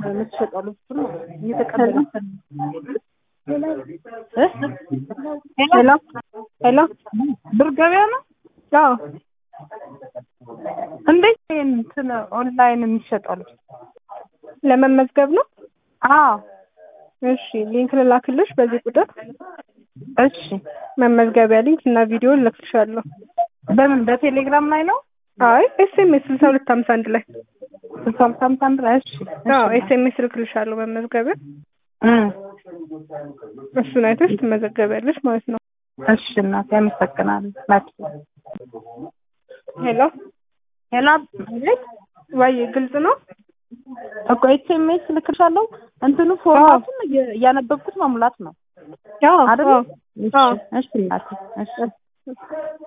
የምትሸጠው ልብስ ነው እየተቀበለች ሄሎ ሄሎ ብር ገበያ ነው። አዎ እንዴት እንትን ኦንላይን የሚሸጠው ልብስ? ለመመዝገብ ነው። አዎ እሺ ሊንክ ልላክልሽ በዚህ ቁጥር እሺ። መመዝገቢያ ሊንክ እና ቪዲዮ ልልክልሻለሁ። በምን በቴሌግራም ላይ ነው? አይ ኤስኤምኤስ ስልሳ ሁለት ሀምሳ አንድ ላይ ስልሳ አምሳ አምሳ አንድ ላይ እሺ። አዎ ኤስኤምኤስ ልክልሻለሁ መመዝገቢያ እም እሱን አይተሽ ትመዘገቢያለሽ ማለት ነው። እሺ እናቴ አመሰግናለሁ። ናት ሄሎ ሄሎ አቤት ወይ ግልጽ ነው። እኮ ኤስኤምኤስ ልክልሻለሁ። እንትኑ ፎርማቱን እየ- እያነበብኩት መሙላት ነው አዎ አይደል? አዎ እሺ አዎ። እሺ እናቴ እሺ